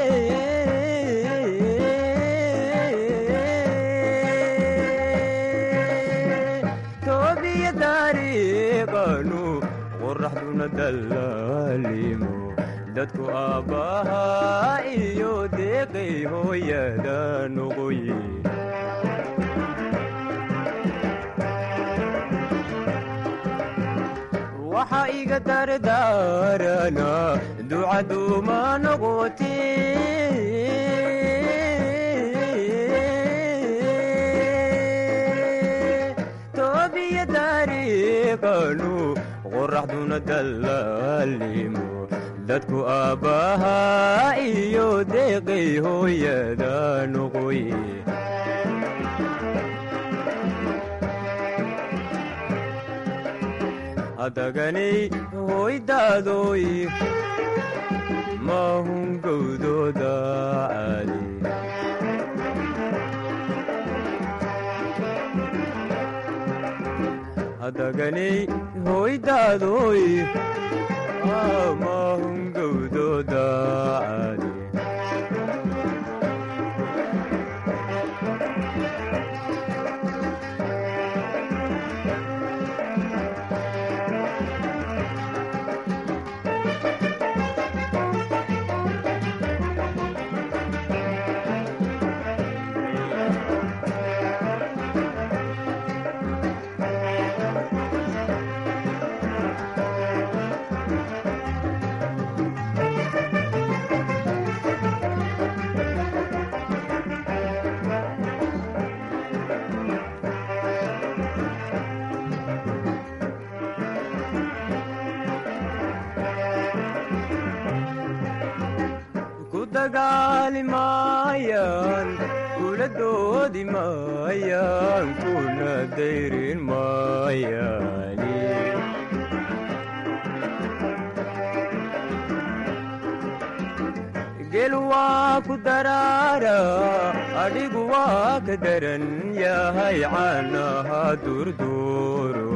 toobiya taariiqanu qoraxduna dallaalimo dadku aabbahaa iyo deeqay hooyada noqoye waxa iga dardaarana ducaduma noqote toobiya taariiqanu qoraxduna dallaalimo dadku aabbahaa iyo deeqay hooyada noqoye hadaganay hoydaadoy maahun gowdooda caali hadaganay hoydaadoy maahun gowdooda caali ku dagaali maayaan kula doodi maayaan kuna dayrin maayaani gel waa ku daraara adhigu waa ka daran yahay caanaha durduuro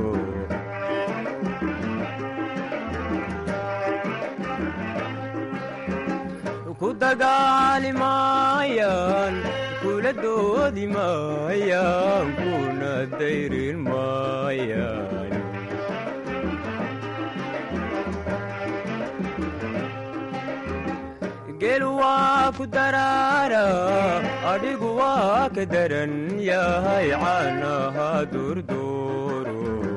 ku dagaali maayaan kula doodi maayaan kuna dayrin maayaan gel waa ku daraara adhigu waa ka daran yahay caanaha durduuro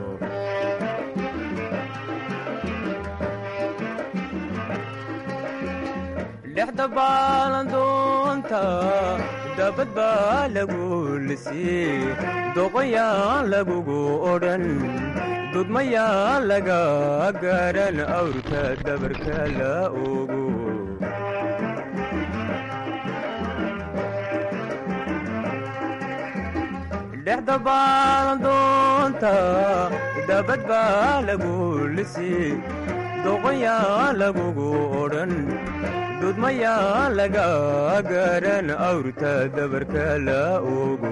dhexda baalandoonta dabad baa lagu lisii doqonyaan lagugu odhan dudmayaan laga garan awrka dabarka la ogo dhexda baalandoonta dabad baa lagu lisii doqonyaan lagugu odhan dudmayaan laga garan awrta dabarka la ogo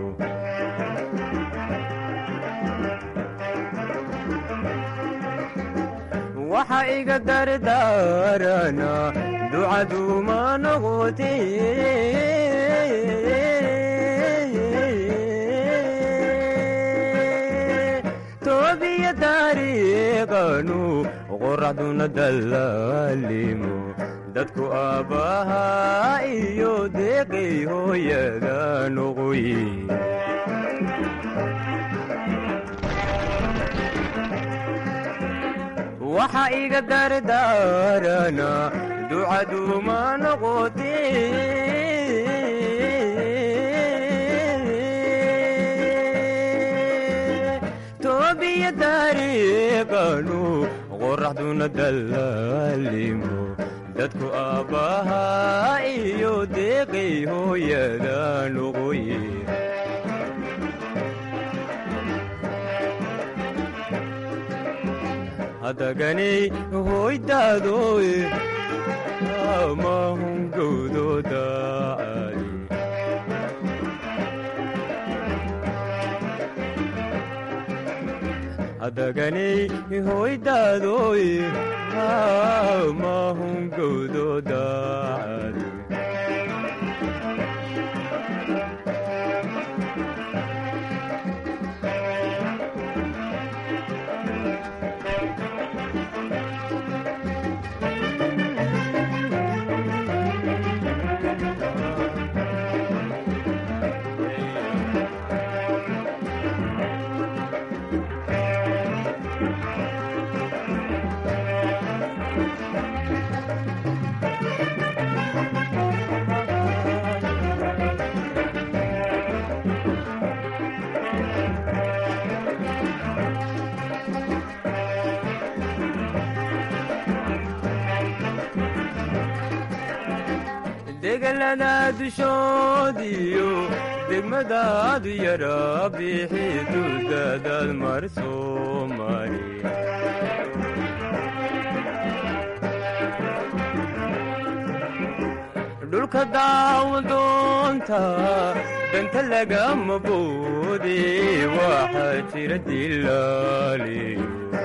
waxa iga dardaarana ducaduma noqote toobiya taariiqanu qoraxduna dallaalimo dadku aabbahaa iyo deeqay hooyada noqoye waxa iga dardaarana ducaduma noqote toobiya taariiqanu qoraxduna dallaalimo dadku aabbahaa iyo deeqay hooyada noqoye adaganay hoydaadoy mahungowdooda adaganay hoydaadoy mahungowdooda degalada dushoodiyo degmadaadu yara bixi dudadaad mar soo mari dhulka daawadoonta danta lagama boode waxaa jira dilaaliyo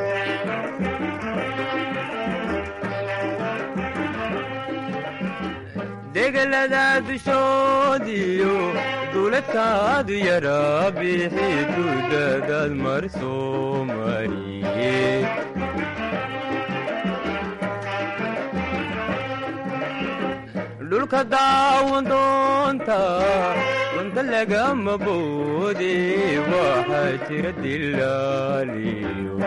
degalada dushoodiyo duuladkaadu yara bixi dudadaad mar soo mariye dhulka daawadoonta danta lagama boode waxaa jira dilaaliyo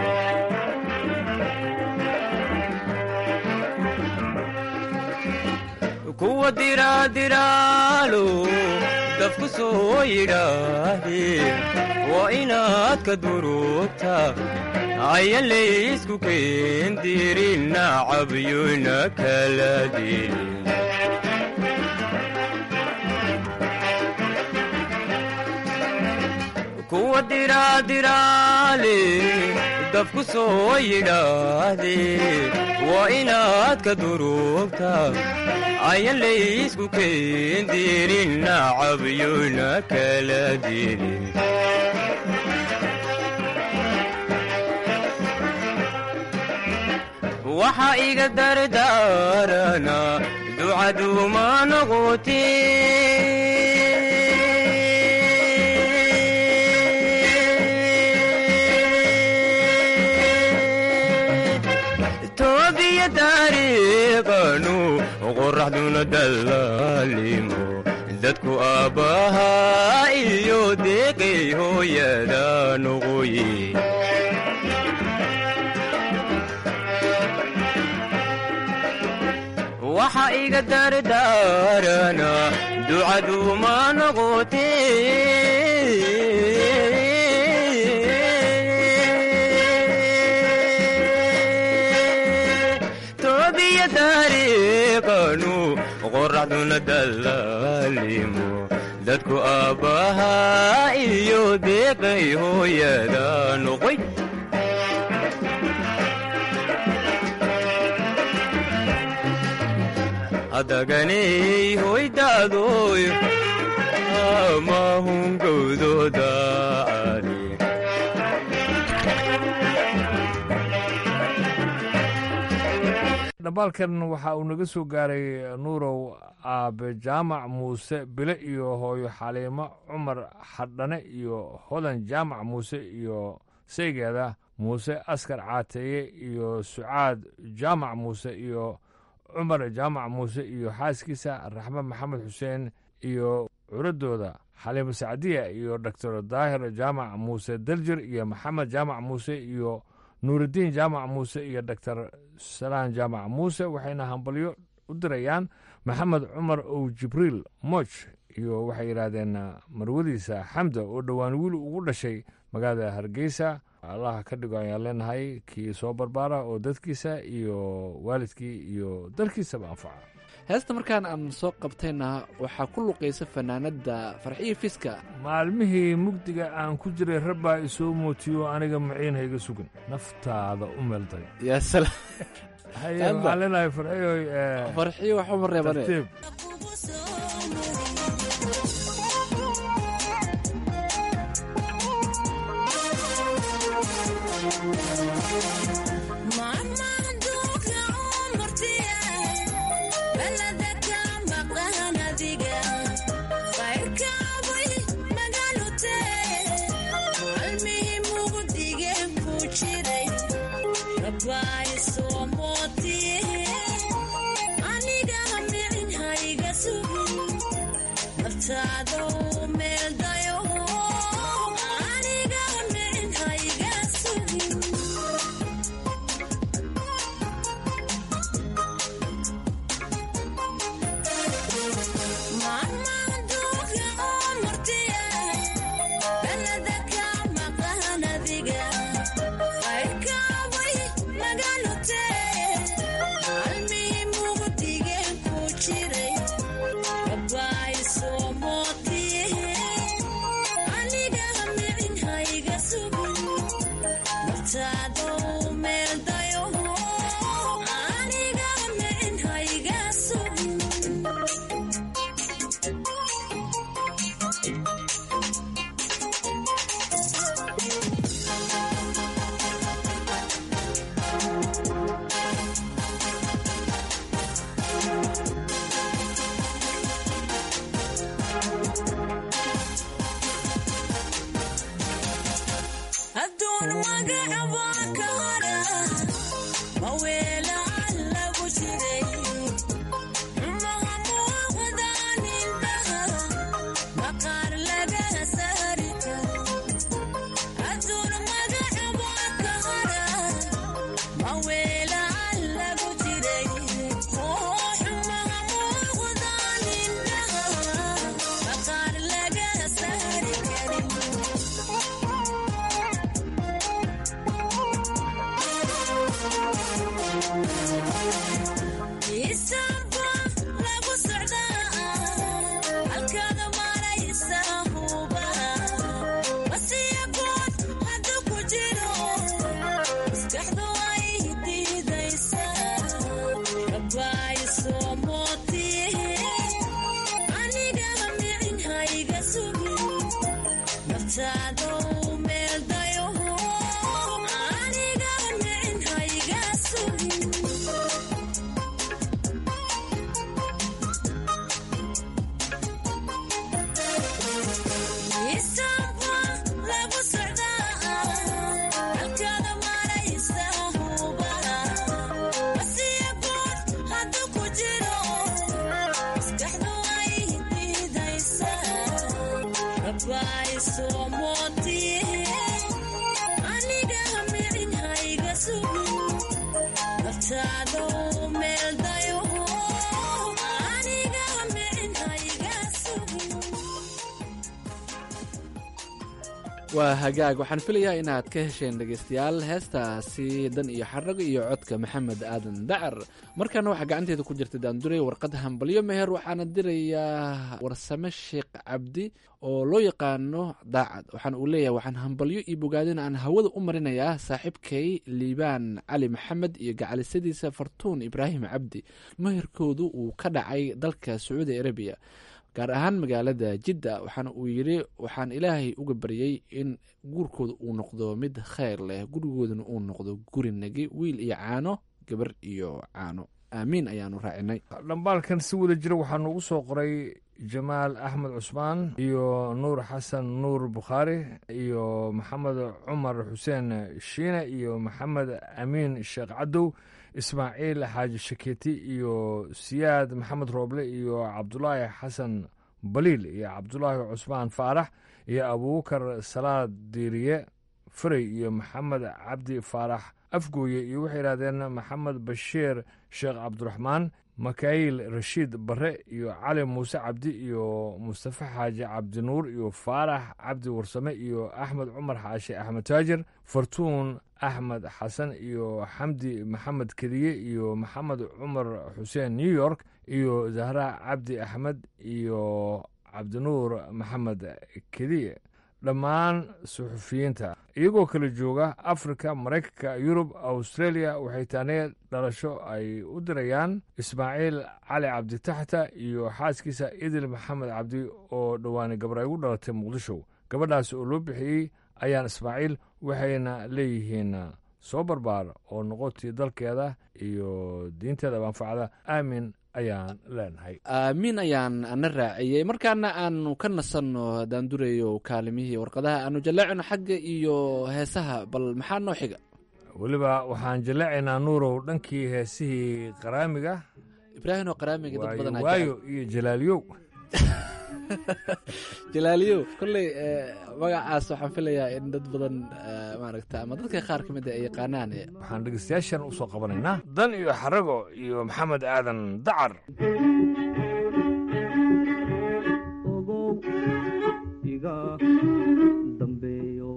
kuwa diraadiraalo dafku soo yidhaahdeen waa inaad ka durugta ayan laysku keendirin nacabyuna kala dilin kuwa diraadiraale dafku soo yidhaahdeen waa inaad ka durugta ayan laysku keendirin nacabyuna kala dilin waxa iga dardaarana ducaduuma noqoti toobiya taariiqanu qoraxduna dallaalimo dadku aabbahaa iyo deeqay hooyada noqoye waxa iga dardaarana ducaduuma noqote toobiya taariiqanu qoraxduna dallaalimo dadku aabbahaa iyo deeqay hooyada noqoy adaganay hoydaadoy mahungowdooda ari dhambaalkan waxa uu naga soo gaaray nuurow aabe jaamac muuse bile iyo hooyo xaliimo cumar xadhane iyo hodan jaamac muuse iyo saygeeda muuse askar caateeye iyo sucaad jaamac muuse iyo cumar jaamac muuse iyo xaaskiisa raxme maxamed xuseen iyo curadooda xaliimo sacdiya iyo doctor daahir jaamac muuse daljir iyo maxamed jaamac muuse iyo nuurudiin jaamac muuse iyo doctor salaan jaamac muuse waxayna hambalyo u dirayaan maxamed cumar ow jibriil mooj iyo waxay yidhaahdeen marwadiisa xamda oo dhowaan wiil ugu dhashay magaalada hargeysa allaha ka dhigo ayaan leenahay kii soo barbaara oo dadkiisa iyo waalidkii iyo dalkiisaba anfaca heesta markaan aan soo qabtayna waxaa ku luqaysa fanaanadda farxiyo fiska maalmihii mugdiga aan ku jiray rabbaa isoo mootiyo aniga maciin hayga sugan naftaada u meelday yaa salaam haye waxaan leenahay farxiyoy farxiyo waxuma reebane tartiib waa hagaag waxaan filayaa inaad ka hesheen dhegaystayaal heestaasi dan iyo xarago iyo codka maxamed aadan dacar markaana waxaa gacanteeda ku jirta daanduray warqad hambalyo meher waxaana dirayaa warsame sheekh cabdi oo loo yaqaano daacad waxaana uu leeyahay waxaan hambalyo iyo bogaadin aan hawada u marinayaa saaxiibkay liibaan cali maxamed iyo gacalisadiisa fartuun ibraahim cabdi meherkoodu uu ka dhacay dalka sacuudi arabiya gaar ahaan magaalada jidda waxaana uu yidhi waxaan ilaahay uga baryey in guurkooda uu noqdo mid kheyr leh gurigoodana uu noqdo guri nagi wiil iyo caano gabar iyo caano aamiin ayaanu raacinay dhambaalkan si wada jira waxaa noogu soo qoray jamaal axmed cusmaan iyo nuur xasan nuur bukhaari iyo maxamed cumar xuseen shiine iyo maxamed amiin sheekh cadow ismaaciil xaaji shakeeti iyo siyaad maxamed rooble iyo cabdulaahi xasan baliil iyo cabdulaahi cusmaan faarax iyo abuubakar salaad diiriye farey iyo maxamed cabdi faarax afgooye iyo waxay yidhahdeen maxamed bashiir sheekh cabdiraxmaan makaayil rashiid barre iyo cali muuse cabdi iyo mustafa xaaji cabdinuur iyo faarax cabdi warsame iyo axmed cumar xaashi axmed taajir fartuun axmed xasan iyo xamdi maxamed kediye iyo maxamed cumar xuseen new york iyo zahra cabdi axmed iyo cabdinuur maxamed kediye dhammaan suxufiyiinta iyagoo kala jooga afrika maraykanka yurub australia waxay taanee dhalasho ay u dirayaan ismaaciil cali cabditaxta iyo xaaskiisa idil maxamed cabdi oo dhowaani gabar ay ugu dhalatay muqdisho gabadhaas oo loo bixiyey ayaan ismaaciil waxayna leeyihiin soo barbaar oo noqotii dalkeeda iyo diinteeda manfacda aamin ayaan leenahay aamiin ayaan ana raaciyey markaana aanu ka nasanno daandurayo kaalimihii warqadaha aanu jaleecino xagga iyo heesaha bal maxaa noo xiga weliba waxaan jaleecaynaa nuurow dhankii heesihii qaraamiga ibraahim oo qaraamiga dad badan waayo iyo jalaaliyow jalaaliyow kolley magacaas waxaan filayaa in dad badan maaragta ama dadka qaar ka mid a ay yaqaanaan waxaan dhegeystayaashan u soo qabanaynaa dan iyo xarago iyo maxamed aadan dacar ogow iga dambeeyo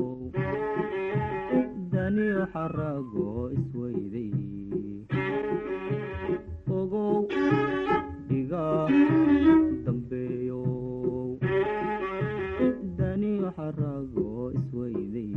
daniyo xarago isweyday ogow iga dambeeyo daniyo xarago isweyday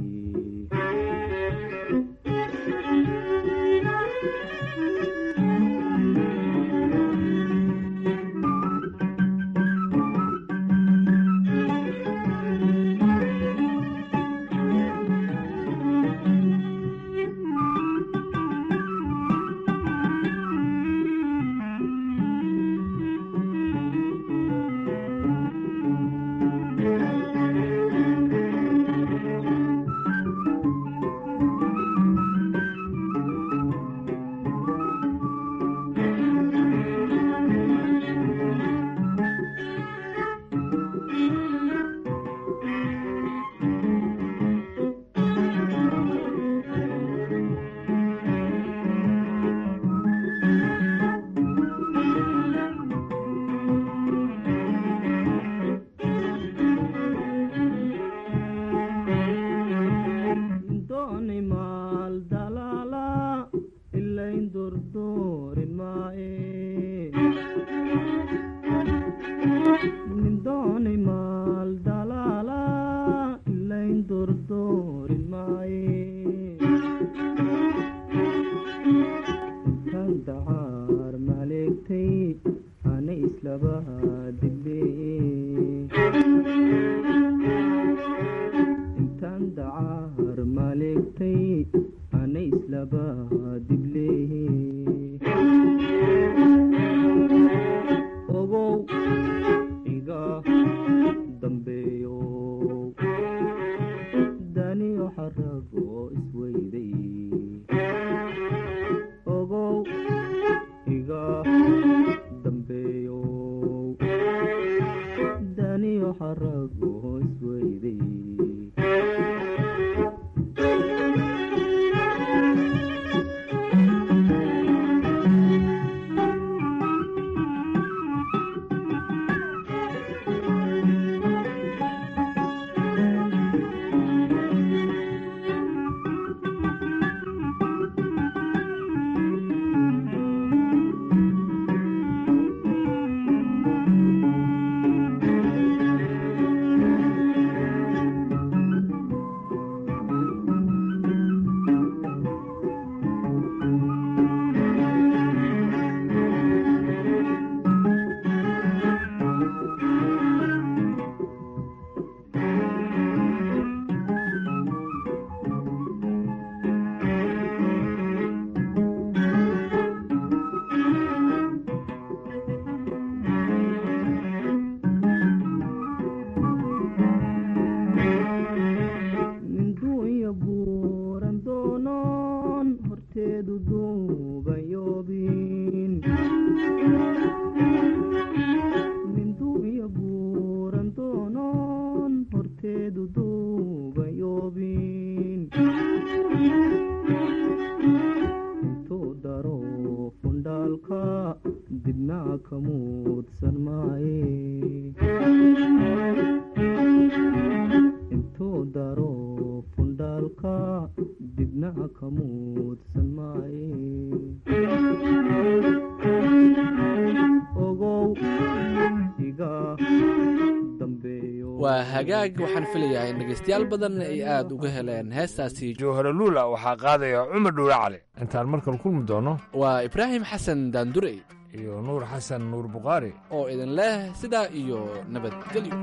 dooni maal dalaala ilayn durdoorin maaye nin dooni maal dalaala ilayn durdoorin maaye intaan dacaar maleegtay ana islaba intaan dacaar maleegtay ana islaba diblee ogow iga dambeeyo daniyo xarago isweyday ogow iga dambeeyo daniyo xarago isweyday ninduunya buuran doonoon horteedu duubayoobin ninduunya buuran doonoon horteedu duubayoobin intuu daro fundhaalka dibnaa ka muudsan maaye intuu daro fundhaalka dibna ka muudsan maaye iga dambeeyo waa hagaag waxaan filayaa in dhegaystayaal badan ay aada uga heleen heestaasi jowhare luula waxaa qaadaya cumar dhuule cali intaan markale kulmi doono waa ibraahim xasan daandurey iyo nuur xasan nuur bukhaari oo idin leh sidaa iyo nabadgelyo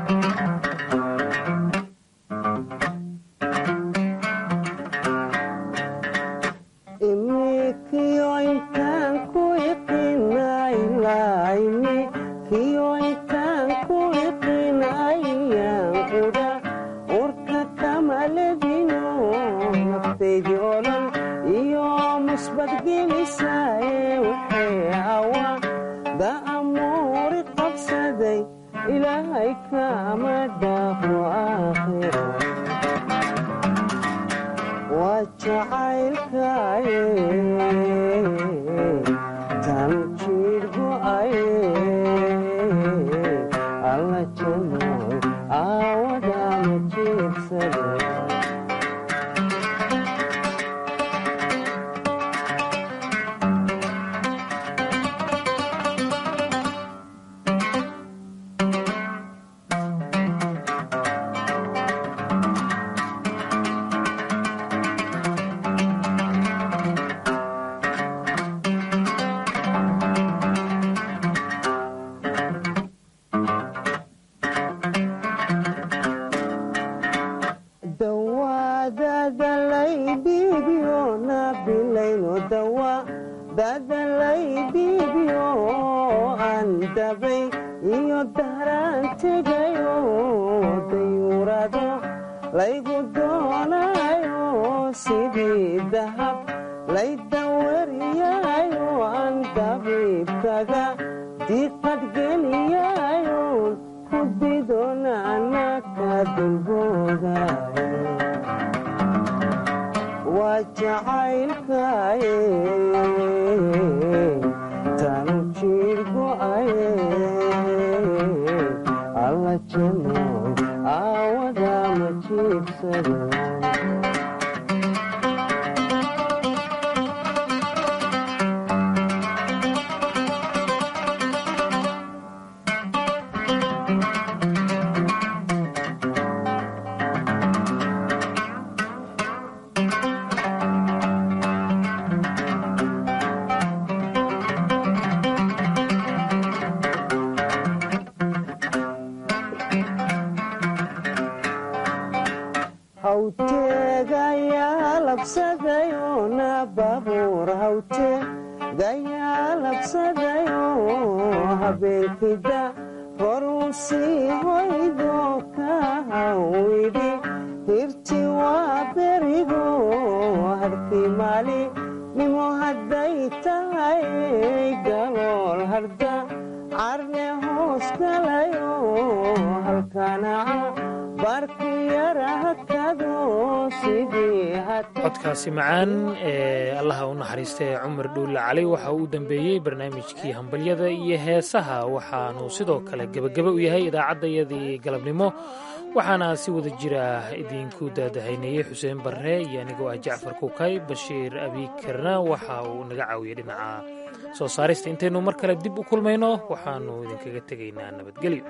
codkaasi macaan ee allaha u naxariista ee cumar dhuulle cali waxa uu u dambeeyey barnaamijkii hambalyada iyo heesaha waxaanu sidoo kale gebageba u yahay idaacaddayadii galabnimo waxaana si wada jira idinku daadahaynayey xuseen barre iyo anigoo ah jacfar kukay bashiir abiikarna waxa uu naga caawiyey dhinaca soo saarista intaynu mar kale dib u kulmayno waxaanu idinkaga tegaynaa nabadgelyo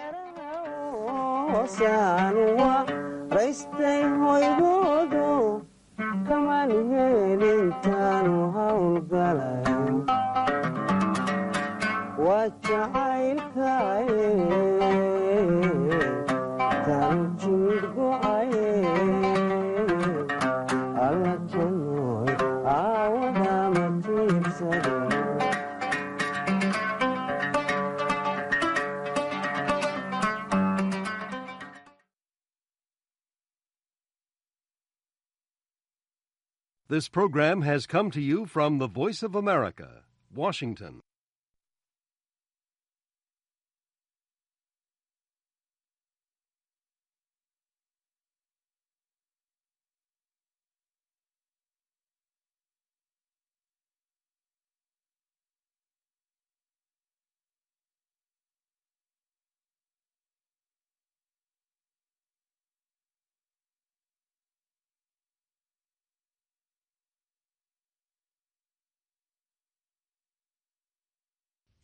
raystay hoygoodo kamaan heelintaanu howlgalayo waa jacaylkaye tan jiidh go'aye alla janooy aawadama tiirsade This program has come to you from the Voice of America, Washington.